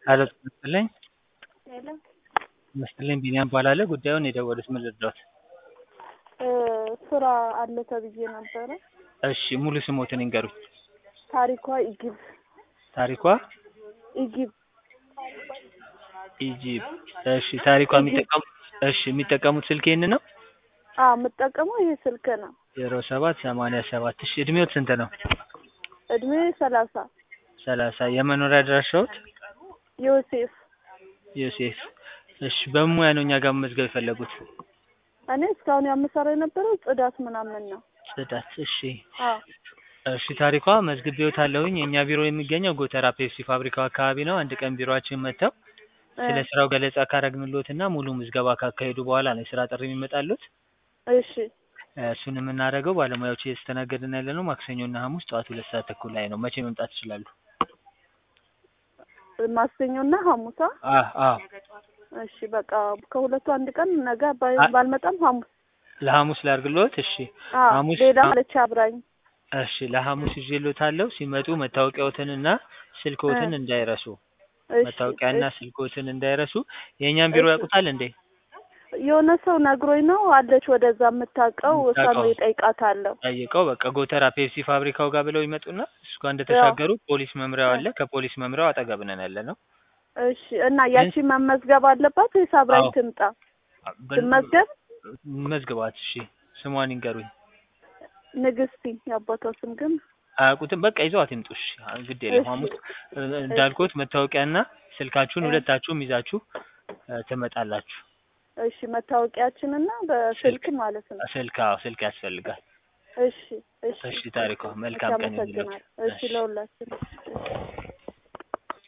ሄሎ ጤና ይስጥልኝ ሄሎ ይመስልኝ ቢኒያም እባላለሁ። ጉዳዩን የደወሉት ምን ልርዳዎት? እ ስራ አለ ተብዬ ነበረ። እሺ ሙሉ ስሞትን ይንገሩኝ። ታሪኳ ኢጊብ ታሪኳ ኢጊብ ኢጂፕ። እሺ ታሪኳ የሚጠቀሙ እሺ የሚጠቀሙት ስልክ ይህን ነው? አ የምጠቀመው ይሄ ስልክ ነው። ዜሮ ሰባት ሰማንያ ሰባት እሺ እድሜዎት ስንት ነው? እድሜ ሰላሳ ሰላሳ የመኖሪያ አድራሻዎት? ዮሴፍ ዮሴፍ። እሺ በምን ሙያ ነው እኛ ጋር መመዝገብ የፈለጉት? እኔ እስካሁን የምሰራው የነበረው ጽዳት ምናምን ነው። ጽዳት። እሺ አ እሺ ታሪኳ መዝግቤዎታለሁኝ። የእኛ ቢሮ የሚገኘው ጎተራ ፔፕሲ ፋብሪካው አካባቢ ነው። አንድ ቀን ቢሮአችን መጥተው ስለ ስራው ገለጻ ካረግንሎትና ሙሉ ምዝገባ ካካሄዱ በኋላ ነው የስራ ጥሪ የሚመጣሉት። እሺ እሱን የምናደርገው ባለሙያዎች እየተስተናገድን ያለ ነው ማክሰኞና ሐሙስ ጠዋት ሁለት ሰዓት ተኩል ላይ ነው። መቼ መምጣት ይችላሉ? ማክሰኞና ሐሙሳ አ አ እሺ በቃ ከሁለቱ አንድ ቀን ነገ ባይ- አ- ባልመጣም ሐሙስ ለሐሙስ ላድርግሎት? እሺ አ ሐሙስ ሌላ አ- አለች አብራኝ እሺ ለሐሙስ ይዤልዎታለሁ። ሲመጡ መታወቂያዎትንና ስልክዎትን እ እንዳይረሱ። እሺ መታወቂያና እሺ ስልክዎትን እንዳይረሱ። የእኛን ቢሮ እሺ ያውቁታል እንዴ? የሆነ ሰው ነግሮኝ ነው አለች ወደዛ የምታውቀው እሷን የምታውቀው ወይ እጠይቃታለሁ። ጠይቀው በቃ ጎተራ ፔፕሲ ፋብሪካው ጋር ብለው ይመጡና እሱ ጋር ያው እንደተሻገሩ ፖሊስ መምሪያው እ አለ። ከፖሊስ መምሪያው አጠገብ ነን ያለ ነው። እሺ እና ግን ያቺ መመዝገብ አለባት ወይስ አብራኝ አዎ ትምጣ? በን- ትመዝገብ? መዝግባት። እሺ ስሟን ይንገሩኝ። ንግስቲ የአባቷ ስም ግን አያውቁትም። በቃ ይዘዋት ይምጡ። እሺ ግድ የለም። እሺ ሐሙስ እ- እሺ እንዳልኩት መታወቂያና ስልካችሁን እ ሁለታችሁም ይዛችሁ እ፣ ትመጣላችሁ። እሺ መታወቂያችንና ስልክ በስልክ ማለት ነው። ስልክ አዎ ስልክ ያስፈልጋል። እሺ እሺ እሺ ታሪኳ እሺ መልካም ቀን አመሰግናለሁ። ይሁንልዎት። እሺ እሺ ለሁላችንም እሺ